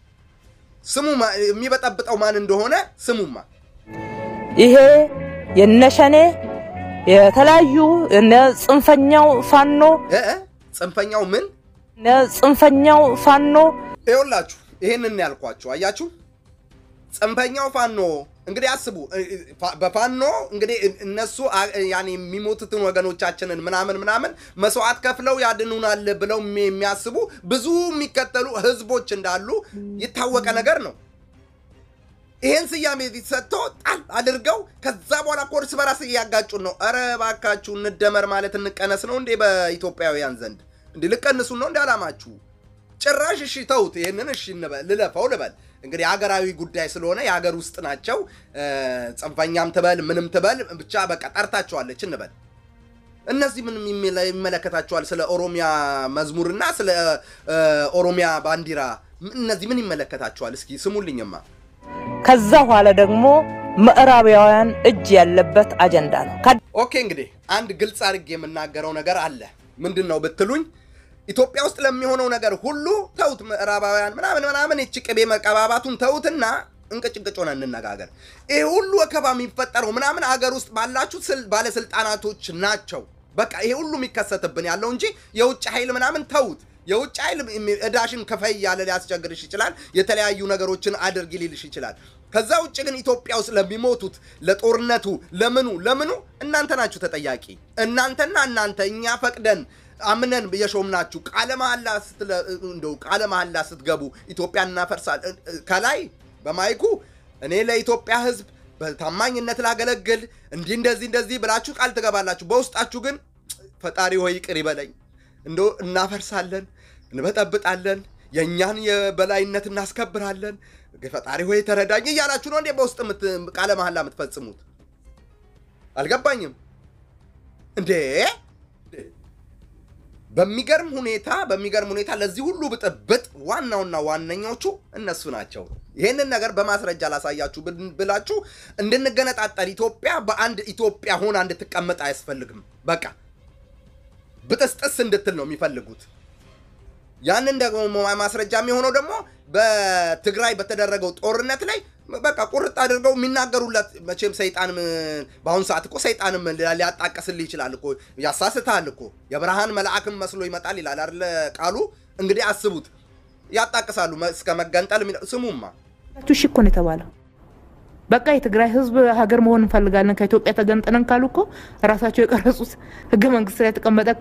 A: ስሙ ማ- የሚበጠብጠው ማን እንደሆነ ስሙማ
D: ይሄ የነሸኔ የተለያዩ እነ ጽንፈኛው ፋኖ
A: እ እ ጽንፈኛው ምን
D: እነ ጽንፈኛው ፋኖ
A: ይኸውላችሁ ይሄንን ያልኳችሁ አያችሁ። ጽንፈኛው ፋኖ እንግዲህ አስቡ። እ- እ- ፋ- በፋኖ እንግዲህ እ- እነሱ አ- ያኔ የሚሞቱትን ወገኖቻችንን ምናምን ምናምን መስዋዕት ከፍለው ያድኑናል ብለው የሚ- የሚያስቡ ብዙ የሚከተሉ ህዝቦች እንዳሉ የታወቀ ነገር ነው። ይሄን ስያሜ ሰጥቶ ጣል አድርገው ከዛ በኋላ እኮ እርስ በራስ እያጋጩን ነው። ኧረ እባካችሁ እንደመር ማለት እንቀነስ ነው እንዴ? በኢትዮጵያውያን ዘንድ እንዲህ ልቀንሱን ነው እንደ አላማችሁ? ጭራሽ እሺ ተውት። ይህንን እሺ እንበል ልለፈው ልበል እንግዲህ ሀገራዊ ጉዳይ ስለሆነ የሀገር ውስጥ ናቸው። እ፣ ጽንፈኛም ትበል ምንም ትበል ብቻ በቃ ጠርታቸዋለች እንበል። እነዚህ ምን የሚመለ- ይመለከታቸዋል? ስለ ኦሮሚያ መዝሙርና ስለ እ፣ ኦሮሚያ ባንዲራ እነዚህ ምን ይመለከታቸዋል? እስኪ ስሙልኝማ።
D: ከዛ በኋላ ደግሞ ምዕራባውያን እጅ ያለበት አጀንዳ ነው።
A: ኦኬ እንግዲህ አንድ ግልጽ አድርጌ የምናገረው ነገር አለ። ምንድን ነው ብትሉኝ ኢትዮጵያ ውስጥ ለሚሆነው ነገር ሁሉ ተውት፣ ምዕራባውያን ምናምን ምናምን ይቺ ቅቤ መቀባባቱን ተውትና እንቅጭቅጭ ሆነ እንነጋገር። ይህ ሁሉ ወከባ የሚፈጠረው ምናምን አገር ውስጥ ባላችሁ ስል- ባለስልጣናቶች ናቸው። በቃ ይሄ ሁሉ የሚከሰትብን ያለው እንጂ የውጭ ኃይል ምናምን ተውት። የውጭ ኃይል የሚ- እዳሽን ክፈይ እያለ ሊያስቸግርሽ ይችላል። የተለያዩ ነገሮችን አድርጊ ሊልሽ ይችላል። ከዛ ውጭ ግን ኢትዮጵያ ውስጥ ለሚሞቱት ለጦርነቱ፣ ለምኑ ለምኑ እናንተ ናችሁ ተጠያቂ። እናንተና እናንተ እኛ ፈቅደን አምነን የሾምናችሁ ቃለ መሐላ ስትለ- እንደው ቃለ መሐላ ስትገቡ ኢትዮጵያ እናፈርሳል ከላይ በማይኩ እኔ ለኢትዮጵያ ሕዝብ በታማኝነት ላገለግል እንዲህ እንደዚህ እንደዚህ ብላችሁ ቃል ትገባላችሁ። በውስጣችሁ ግን ፈጣሪ ሆይ ይቅር ይበለኝ እንዶ እናፈርሳለን፣ እንበጠብጣለን፣ የእኛን የበላይነት እናስከብራለን፣ ፈጣሪ ሆይ ተረዳኝ እያላችሁ ነው እንዴ በውስጥ የምት- ቃለ መሐላ የምትፈጽሙት? አልገባኝም እንዴ በሚገርም ሁኔታ በሚገርም ሁኔታ ለዚህ ሁሉ ብጥብጥ ዋናውና ዋነኞቹ እነሱ ናቸው። ይህንን ነገር በማስረጃ ላሳያችሁ ብል- ብላችሁ እንድንገነጣጠል ኢትዮጵያ በአንድ ኢትዮጵያ ሆና እንድትቀመጥ አያስፈልግም። በቃ ብጥስጥስ እንድትል ነው የሚፈልጉት። ያንን ደግሞ ማስረጃ የሚሆነው ደግሞ በትግራይ በተደረገው ጦርነት ላይ በቃ ቁርጥ አድርገው የሚናገሩለት መቼም ሰይጣን በአሁኑ ሰዓት እኮ ሰይጣንም ሊያጣቅስልህ ይችላል እኮ ያሳስትሃል እኮ የብርሃን መልአክም መስሎ ይመጣል ይላል አይደለ ቃሉ እንግዲህ አስቡት ያጣቅሳሉ እስከ መገንጠል የሚለው- ስሙማ
D: እሺ እኮ ነው የተባለው። በቃ የትግራይ ህዝብ ሀገር መሆን እንፈልጋለን ከኢትዮጵያ ተገንጥለን ካሉ እኮ ራሳቸው የቀረጹት ህገ መንግስት ላይ የተቀመጠ እኮ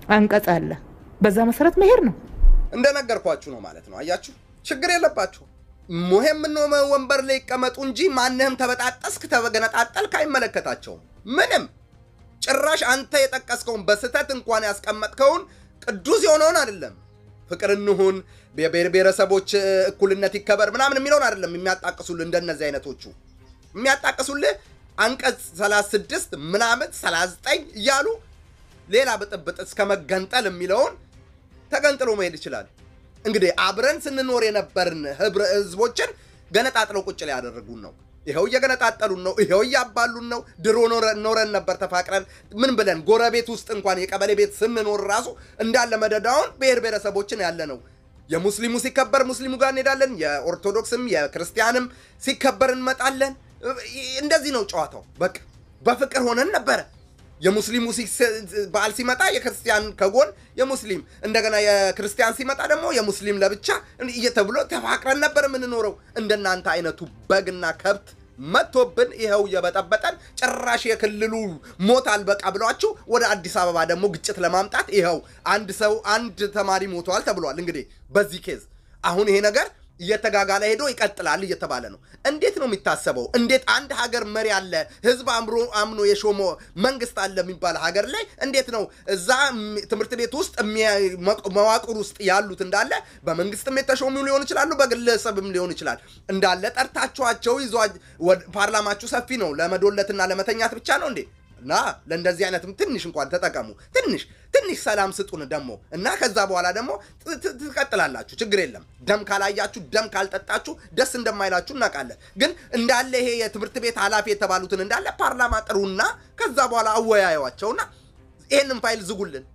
D: አንቀጽ አለ። በዛ መሰረት መሄድ ነው።
A: እንደነገርኳችሁ ነው ማለት ነው። አያችሁ፣ ችግር የለባችሁ። ሙሄም ምን ወንበር ላይ ይቀመጡ እንጂ ማንህም ተበጣጠስክ ተገነጣጠልክ አይመለከታቸውም። ምንም ጭራሽ አንተ የጠቀስከውን በስህተት እንኳን ያስቀመጥከውን ቅዱስ የሆነውን አይደለም ፍቅር እንሁን የብሔር ብሔረሰቦች እኩልነት ይከበር ምናምን የሚለውን አይደለም የሚያጣቅሱልህ እንደነዚህ አይነቶቹ የሚያጣቅሱልህ አንቀጽ 36 ምናምን 39 እያሉ ሌላ ብጥብጥ እስከ መገንጠል የሚለውን ተገንጥሎ መሄድ ይችላል። እንግዲህ አብረን ስንኖር የነበርን ህብረ ህዝቦችን ገነጣጥለው ቁጭ ላይ ያደረጉን ነው። ይኸው እየገነጣጠሉን ነው። ይኸው እያባሉን ነው። ድሮ ኖረን ነበር ተፋቅረን ምን ብለን ጎረቤት ውስጥ እንኳን የቀበሌ ቤት ስንኖር ራሱ እንዳለ መደዳውን ብሔር ብሔረሰቦችን ያለ ነው። የሙስሊሙ ሲከበር ሙስሊሙ ጋር እንሄዳለን። የኦርቶዶክስም የክርስቲያንም ሲከበር እንመጣለን። እንደዚህ ነው ጨዋታው። በቃ በፍቅር ሆነን ነበረ። የሙስሊሙ በዓል ሲመጣ የክርስቲያን ከጎን የሙስሊም እንደገና የክርስቲያን ሲመጣ ደግሞ የሙስሊም ለብቻ እየተብሎ ተፋቅረን ነበር የምንኖረው። እንደናንተ አይነቱ በግና ከብት መጥቶብን ይኸው እየበጠበጠን ጭራሽ የክልሉ ሞት አልበቃ ብሏችሁ ወደ አዲስ አበባ ደግሞ ግጭት ለማምጣት ይኸው አንድ ሰው አንድ ተማሪ ሞተዋል ተብሏል። እንግዲህ በዚህ ኬዝ አሁን ይሄ ነገር እየተጋጋለ ሄዶ ይቀጥላል እየተባለ ነው። እንዴት ነው የሚታሰበው? እንዴት አንድ ሀገር መሪ አለ ህዝብ አምሮ አምኖ የሾመ መንግስት አለ የሚባል ሀገር ላይ እንዴት ነው እዛ ትምህርት ቤት ውስጥ መዋቅር ውስጥ ያሉት እንዳለ በመንግስትም የተሾሙ ሊሆን ይችላሉ፣ በግለሰብም ሊሆን ይችላል እንዳለ ጠርታችኋቸው ይዟ ፓርላማችሁ ሰፊ ነው። ለመዶለትና ለመተኛት ብቻ ነው እንዴ? እና ለእንደዚህ አይነትም ትንሽ እንኳን ተጠቀሙ። ትንሽ ትንሽ ሰላም ስጡን ደግሞ እና ከዛ በኋላ ደግሞ ትቀጥላላችሁ። ችግር የለም። ደም ካላያችሁ፣ ደም ካልጠጣችሁ ደስ እንደማይላችሁ እናውቃለን። ግን እንዳለ ይሄ የትምህርት ቤት ኃላፊ የተባሉትን እንዳለ ፓርላማ ጥሩና ከዛ በኋላ አወያዩዋቸውና ይህንን ፋይል ዝጉልን።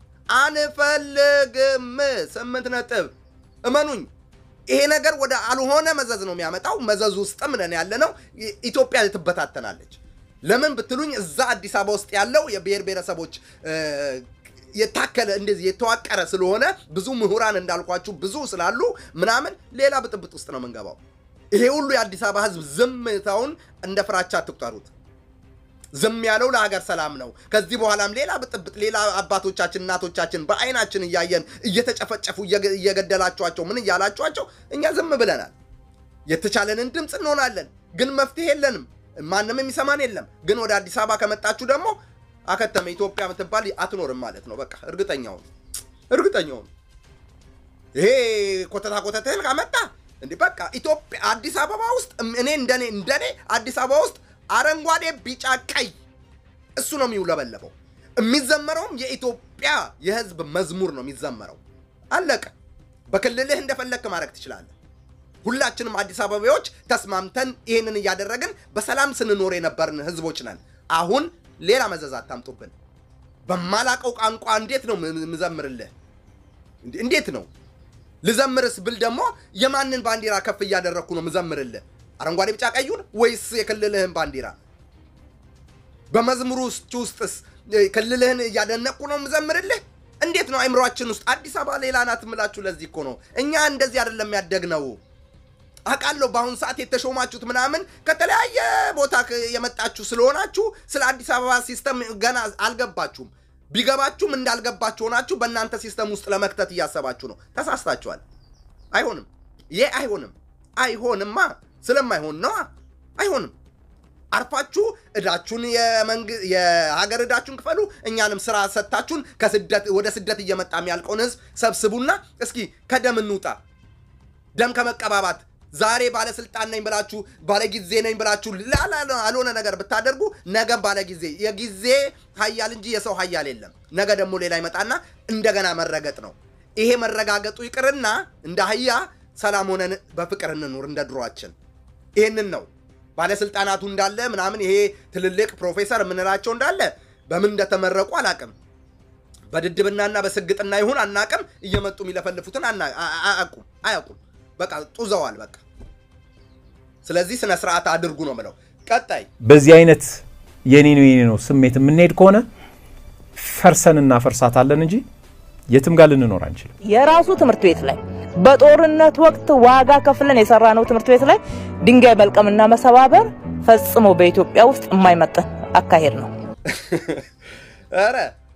A: አንፈልግም። ስምንት ነጥብ። እመኑኝ ይሄ ነገር ወደ አልሆነ መዘዝ ነው የሚያመጣው። መዘዝ ውስጥም ነን ያለ ነው። ኢትዮጵያ ትበታተናለች። ለምን ብትሉኝ እዛ አዲስ አበባ ውስጥ ያለው የብሔር ብሔረሰቦች የታከለ እንደዚህ የተዋቀረ ስለሆነ ብዙ ምሁራን እንዳልኳችሁ ብዙ ስላሉ ምናምን ሌላ ብጥብጥ ውስጥ ነው የምንገባው። ይሄ ሁሉ የአዲስ አበባ ሕዝብ ዝምታውን እንደ ፍራቻ አትቁጠሩት። ዝም ያለው ለሀገር ሰላም ነው። ከዚህ በኋላም ሌላ ብጥብጥ፣ ሌላ አባቶቻችን እናቶቻችን በአይናችን እያየን እየተጨፈጨፉ እየገደላችኋቸው ምን እያላችኋቸው እኛ ዝም ብለናል። የተቻለንን ድምፅ እንሆናለን፣ ግን መፍትሄ የለንም። ማንም የሚሰማን የለም። ግን ወደ አዲስ አበባ ከመጣችሁ ደግሞ አከተመ ኢትዮጵያ የምትባል አትኖርም ማለት ነው። በቃ እርግጠኛውን እርግጠኛውን ይሄ ኮተታ ኮተትህን ካመጣ እንዲህ በቃ ኢትዮጵያ አዲስ አበባ ውስጥ እኔ እንደኔ እንደኔ አዲስ አበባ ውስጥ አረንጓዴ፣ ቢጫ፣ ቀይ እሱ ነው የሚውለበለበው። የሚዘመረውም የኢትዮጵያ የህዝብ መዝሙር ነው የሚዘመረው። አለቀ። በክልልህ እንደፈለግክ ማድረግ ትችላለህ። ሁላችንም አዲስ አበባዎች ተስማምተን ይህንን እያደረግን በሰላም ስንኖር የነበርን ህዝቦች ነን። አሁን ሌላ መዘዝ አታምጡብን። በማላቀው ቋንቋ እንዴት ነው ምዘምርልህ? እንዴት ነው ልዘምርስ ብል ደግሞ የማንን ባንዲራ ከፍ እያደረግኩ ነው ምዘምርልህ? አረንጓዴ ቢጫ ቀዩን ወይስ የክልልህን ባንዲራ? በመዝሙሩ ውስጥስ ክልልህን እያደነቅኩ ነው ምዘምርልህ? እንዴት ነው አይምሯችን ውስጥ አዲስ አበባ ሌላ ናት ምላችሁ? ለዚህ እኮ ነው እኛ እንደዚህ አይደለም ያደግነው። አውቃለሁ በአሁኑ ሰዓት የተሾማችሁት ምናምን ከተለያየ ቦታ የመጣችሁ ስለሆናችሁ ስለ አዲስ አበባ ሲስተም ገና አልገባችሁም። ቢገባችሁም እንዳልገባችሁ ሆናችሁ በእናንተ ሲስተም ውስጥ ለመክተት እያሰባችሁ ነው። ተሳስታችኋል። አይሆንም። ይህ አይሆንም። አይሆንማ። ስለማይሆን ነዋ። አይሆንም። አርፋችሁ እዳችሁን የሀገር እዳችሁን ክፈሉ። እኛንም ስራ ሰጥታችሁን ከስደት ወደ ስደት እየመጣ የሚያልቀውን ህዝብ ሰብስቡና እስኪ ከደም እንውጣ። ደም ከመቀባባት ዛሬ ባለስልጣን ነኝ ብላችሁ ባለጊዜ ነኝ ብላችሁ አልሆነ ነገር ብታደርጉ ነገ ባለጊዜ የጊዜ ሀያል እንጂ የሰው ሀያል የለም። ነገ ደግሞ ሌላ ይመጣና እንደገና መረገጥ ነው። ይሄ መረጋገጡ ይቅርና እንደ አህያ ሰላም ሆነን በፍቅር እንኑር እንደ ድሯችን። ይህንን ነው ባለስልጣናቱ እንዳለ ምናምን ይሄ ትልልቅ ፕሮፌሰር የምንላቸው እንዳለ በምን እንደተመረቁ አላቅም። በድድብናና በስግጥና ይሁን አናቅም። እየመጡ የሚለፈልፉትን አያውቁም አያውቁም። በቃ ጡዘዋል። በቃ ስለዚህ ስነ ስርዓት አድርጉ ነው ምለው። ቀጣይ
H: በዚህ አይነት የኔ ነው የኔ ነው ስሜት የምንሄድ ከሆነ ፈርሰን እናፈርሳታለን እንጂ የትም ጋር ልንኖር አንችልም።
E: የራሱ ትምህርት ቤት ላይ በጦርነት ወቅት ዋጋ ከፍለን የሰራነው ትምህርት ቤት ላይ ድንጋይ መልቀምና መሰባበር ፈጽሞ በኢትዮጵያ ውስጥ የማይመጠን አካሄድ ነው።
A: ኧረ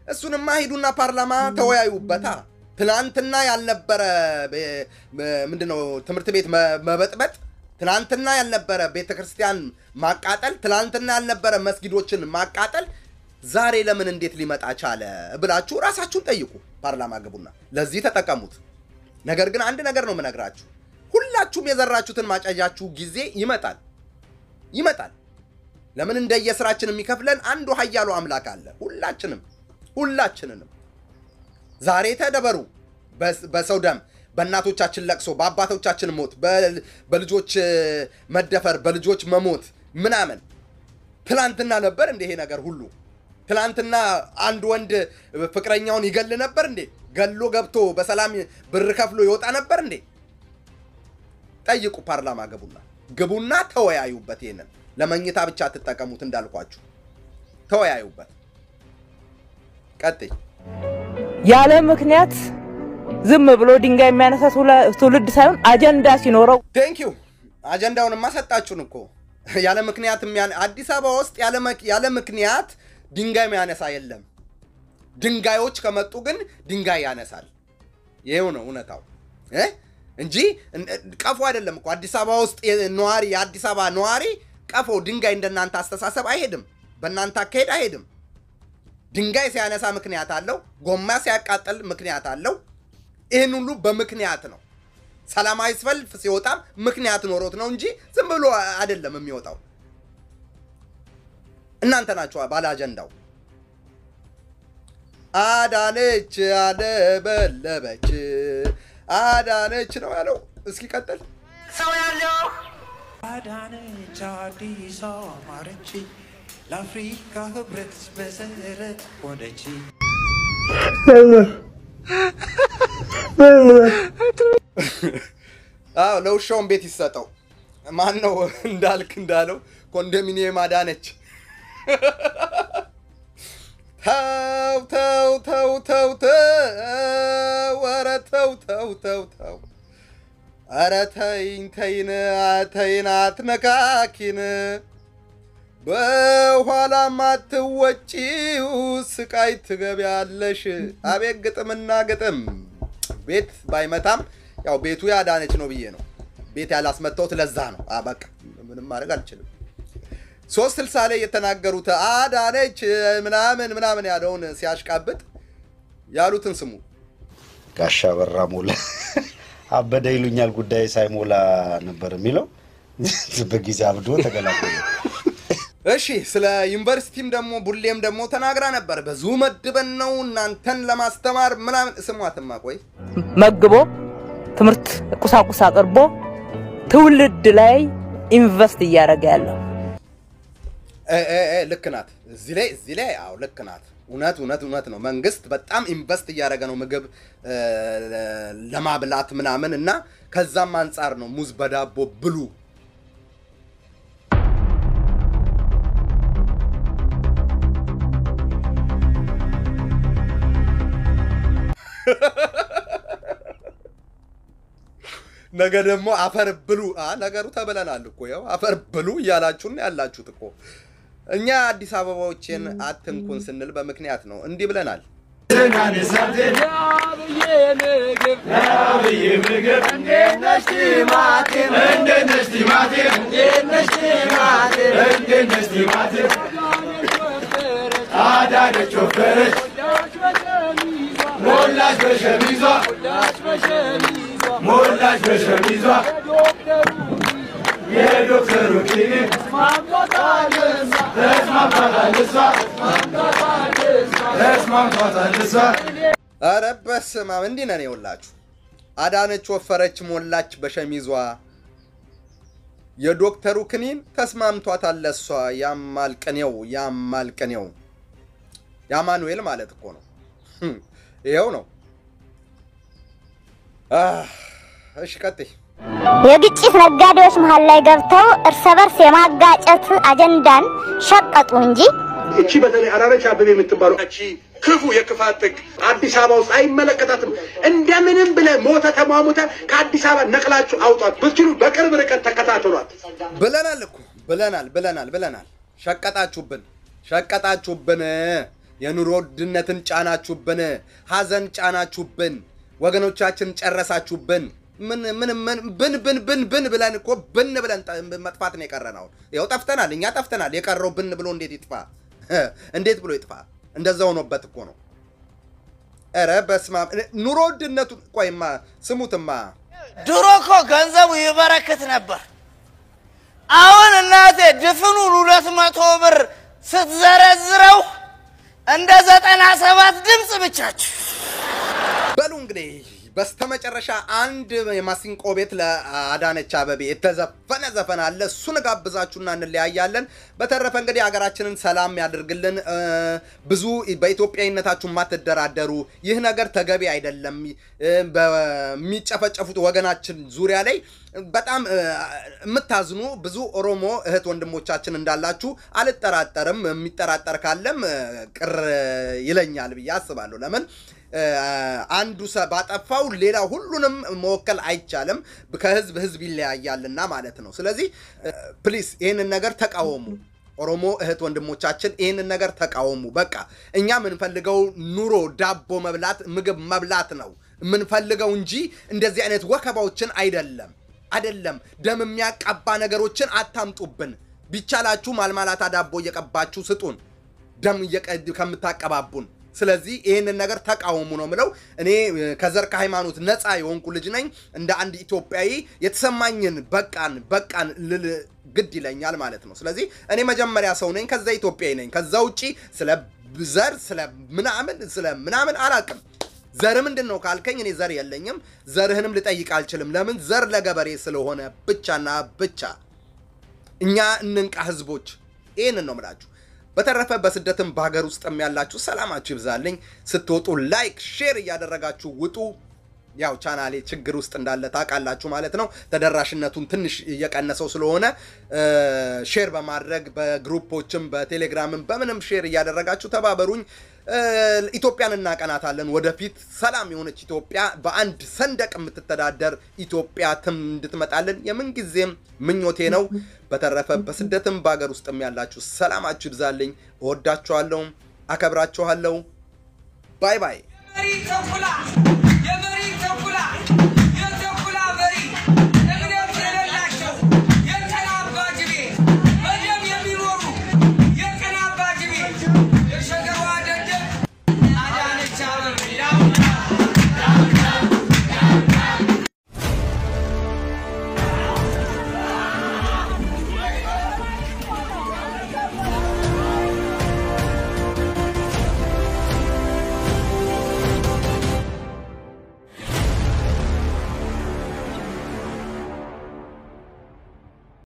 A: እሱንማ ሂዱና ፓርላማ ተወያዩበታ። ትናንትና ያልነበረ በ- በ- ምንድነው ትምህርት ቤት መ- መበጥበጥ፣ ትናንትና ያልነበረ ቤተ ክርስቲያን ማቃጠል፣ ትናንትና ያልነበረ መስጊዶችን ማቃጠል ዛሬ ለምን እንዴት ሊመጣ ቻለ ብላችሁ ራሳችሁን ጠይቁ። ፓርላማ ግቡና ለዚህ ተጠቀሙት። ነገር ግን አንድ ነገር ነው የምነግራችሁ፣ ሁላችሁም የዘራችሁትን ማጨጃችሁ ጊዜ ይመጣል ይመጣል። ለምን እንደየስራችን የሚከፍለን አንዱ ኃያሉ አምላክ አለ። ሁላችንም ሁላችንንም ዛሬ ተደበሩ በስ- በሰው ደም፣ በእናቶቻችን ለቅሶ፣ በአባቶቻችን ሞት፣ በ- በልጆች እ፣ መደፈር፣ በልጆች መሞት ምናምን ትላንትና ነበር እንደ ይሄ ነገር ሁሉ ትላንትና አንድ ወንድ ፍቅረኛውን ይገል ነበር እንዴ? ገሎ ገብቶ በሰላም ብር ከፍሎ ይወጣ ነበር እንዴ? ጠይቁ። ፓርላማ ግቡና ግቡና ተወያዩበት። ይሄንን ለመኝታ ብቻ አትጠቀሙት እንዳልኳችሁ፣ ተወያዩበት። ቀጥይ።
E: ያለ ምክንያት ዝም ብሎ ድንጋይ የሚያነሳ ትውለ- ትውልድ ሳይሆን አጀንዳ ሲኖረው
A: ቴንክ ዩ አጀንዳውንማ ሰጣችሁን እኮ ያለ ምክንያት የሚያ- አዲስ አበባ ውስጥ ያለ መክ- ያለ ምክንያት ድንጋይ የሚያነሳ የለም። ድንጋዮች ከመጡ ግን ድንጋይ ያነሳል። ይሄው ነው እውነታው እ? እንጂ እን- ቀፎ አይደለም እኮ አዲስ አበባ ውስጥ የ- ነዋሪ የአዲስ አበባ ነዋሪ ቀፎ ድንጋይ እንደናንተ አስተሳሰብ አይሄድም። በእናንተ አካሄድ አይሄድም። ድንጋይ ሲያነሳ ምክንያት አለው። ጎማ ሲያቃጥል ምክንያት አለው። ይህን ሁሉ በምክንያት ነው። ሰላማዊ ሰልፍ ሲወጣም ምክንያት ኖሮት ነው እንጂ ዝም ብሎ አይደለም የሚወጣው። እናንተ ናችሁ ባለ አጀንዳው። አዳነች አለበለበች አዳነች ነው ያለው። እስኪ ቀጥል።
B: ሰው ያለው አዳነች አዲስ አማረች ለአፍሪካ ህብረት መሰረት ሆነች።
A: አዎ ለውሻውን ቤት ይሰጠው። ማን ነው እንዳልክ እንዳለው ኮንዶሚኒየም አዳነች። ተው ተው ተው ተው ተው፣ ኧረ ተው ተው ተው ተው፣ ኧረ ተይኝ ተይን ተይን አትነካኪን፣ በኋላም አትወጪው ስቃይ ትገቢያለሽ። አቤት ግጥምና ግጥም ቤት ባይመታም ያው ቤቱ ያዳነች ነው ብዬ ነው ቤት ያላስመታሁት ለዛ ነው። አ በቃ ምንም ማድረግ አልችልም። ሶስት ስልሳ ላይ የተናገሩት አዳነች ምናምን ምናምን ያለውን ሲያሽቃብጥ ያሉትን ስሙ።
J: ጋሻ በራ ሞላ አበደ ይሉኛል ጉዳይ ሳይሞላ ነበር የሚለው በጊዜ አብዶ ተገላገለ።
A: እሺ ስለ ዩኒቨርሲቲም ደግሞ ቡሌም ደግሞ ተናግራ ነበር። ብዙ መድበን ነው እናንተን ለማስተማር ምናምን። ስሟትማ ቆይ
E: መግቦ ትምህርት ቁሳቁስ አቅርቦ ትውልድ ላይ ኢንቨስት እያደረገ ያለው
A: እ እ እ ልክ ናት። እዚህ ላይ እዚህ ላይ አዎ ልክ ናት። እውነት እውነት እውነት ነው። መንግስት በጣም ኢንቨስት እያደረገ ነው ምግብ እ፣ ለማብላት ምናምን እና ከዛም አንጻር ነው ሙዝ በዳቦ ብሉ ነገ ደግሞ አፈር ብሉ። አ ነገሩ ተብለናል እኮ ያው አፈር ብሉ እያላችሁን ያላችሁት እኮ። እኛ አዲስ አበባዎችን አትንኩን ስንል በምክንያት ነው። እንዲህ ብለናል።
B: አዳነች ወፈረች ሞላች በሸሚዟ ሞላች በሸሚዟ የዶክተሩ ክሊኒክ ተስማምቷታል እሷ ተስማምቷታል እሷ
A: ኧረ በስመ አብ እንዲህ ነን የውላችሁ። አዳነች ወፈረች ሞላች በሸሚዟ የዶክተሩ ክኒን ተስማምቷታል ለሷ። ያማል ቅኔው ያማል ቅኔው ያማኑኤል ማለት እኮ ነው። ህም፣ ይኸው ነው። አህ፣ እሺ ቀጥይ።
K: የግጭት ነጋዴዎች መሀል ላይ ገብተው እርስ በርስ የማጋጨት አጀንዳን ሸቀጡ እንጂ
L: እቺ በተለይ አዳነች አበቤ የምትባለው እቺ ክፉ የክፋት ጥግ አዲስ አበባ ውስጥ አይመለከታትም። እንደምንም ብለህ ሞተ ተሟሙተ ከአዲስ አበባ ነቅላችሁ አውጧት። ብትችሉ በቅርብ ርቀት ተከታተሏት።
A: ብለናል እኮ ብለናል ብለናል ብለናል። ሸቀጣችሁብን ሸቀጣችሁብን። የኑሮ ውድነትን ጫናችሁብን፣ ሀዘን ጫናችሁብን፣ ወገኖቻችን ጨረሳችሁብን። ምን ምን ምን ብን ብን ብን ብን ብለን እኮ ብን ብለን ጠ- መጥፋት ነው የቀረ ነው። ይኸው ጠፍተናል፣ እኛ ጠፍተናል። የቀረው ብን ብሎ እንዴት ይጥፋ? እንዴት ብሎ ይጥፋ? እንደዛ ሆኖበት እኮ ነው። ኧረ በስመ አብ ኑሮ ውድነቱ ቆይማ ስሙትማ
M: ድሮ እኮ ገንዘቡ ይበረክት ነበር። አሁን እናቴ ድፍኑን ሁለት መቶ ብር ስትዘረዝረው እንደ ዘጠና ሰባት ድምፅ ብቻችሁ።
A: በሉ እንግዲህ በስተመጨረሻ አንድ የማሲንቆ ቤት ለአዳነች አበቤ የተዘፈነ ዘፈን አለ። እሱን ጋብዛችሁና እንለያያለን። በተረፈ እንግዲህ ሀገራችንን ሰላም ያድርግልን። እ፣ ብዙ በኢትዮጵያዊነታችሁ የማትደራደሩ ይህ ነገር ተገቢ አይደለም። እ፣ በሚጨፈጨፉት ወገናችን ዙሪያ ላይ በጣም እ፣ የምታዝኑ ብዙ ኦሮሞ እህት ወንድሞቻችን እንዳላችሁ አልጠራጠርም። የሚጠራጠር ካለም እ፣ ቅር ይለኛል ብዬ አስባለሁ። ለምን እ፣ አንዱ ሰ ባጠፋው ሌላ ሁሉንም መወከል አይቻልም። ከህዝብ ህዝብ ይለያያልና ማለት ነው። ስለዚህ ፕሊስ ይህንን ነገር ተቃወሙ። ኦሮሞ እህት ወንድሞቻችን ይህንን ነገር ተቃወሙ። በቃ እኛ የምንፈልገው ኑሮ፣ ዳቦ መብላት፣ ምግብ መብላት ነው የምንፈልገው እንጂ እንደዚህ አይነት ወከባዎችን አይደለም አይደለም። ደም የሚያቀባ ነገሮችን አታምጡብን። ቢቻላችሁ ማልማላታ ዳቦ እየቀባችሁ ስጡን፣ ደም እየቀድ ከምታቀባቡን። ስለዚህ ይህንን ነገር ተቃወሙ ነው ምለው። እኔ እ፣ ከዘር ከሃይማኖት ነፃ የሆንኩ ልጅ ነኝ። እንደ አንድ ኢትዮጵያዊ የተሰማኝን በቃን በቃን ልል ግድ ይለኛል ማለት ነው። ስለዚህ እኔ መጀመሪያ ሰው ነኝ፣ ከዛ ኢትዮጵያዊ ነኝ። ከዛ ውጪ ስለ ዘር ስለ ምናምን ስለ ምናምን አላቅም። ዘር ምንድን ነው ካልከኝ እኔ ዘር የለኝም። ዘርህንም ልጠይቅ አልችልም። ለምን ዘር ለገበሬ ስለሆነ ብቻና ብቻ እኛ እንንቃ ህዝቦች። ይህንን ነው ምላችሁ። በተረፈ በስደትም በሀገር ውስጥም ያላችሁ ሰላማችሁ ይብዛልኝ። ስትወጡ ላይክ፣ ሼር እያደረጋችሁ ውጡ። ያው ቻናሌ ችግር ውስጥ እንዳለ ታውቃላችሁ ማለት ነው። ተደራሽነቱን ትንሽ እየቀነሰው ስለሆነ እ፣ ሼር በማድረግ በግሩፖችም በቴሌግራምም በምንም ሼር እያደረጋችሁ ተባበሩኝ። እ፣ ኢትዮጵያን እናቀናታለን። ወደፊት ሰላም የሆነች ኢትዮጵያ በአንድ ሰንደቅ የምትተዳደር ኢትዮጵያ ትም እንድትመጣልን የምንጊዜም ምኞቴ ነው። በተረፈ በስደትም በሀገር ውስጥም ያላችሁ ሰላማችሁ ይብዛልኝ። እወዳችኋለሁ፣ አከብራችኋለሁ። ባይ ባይ።
N: ተኩላ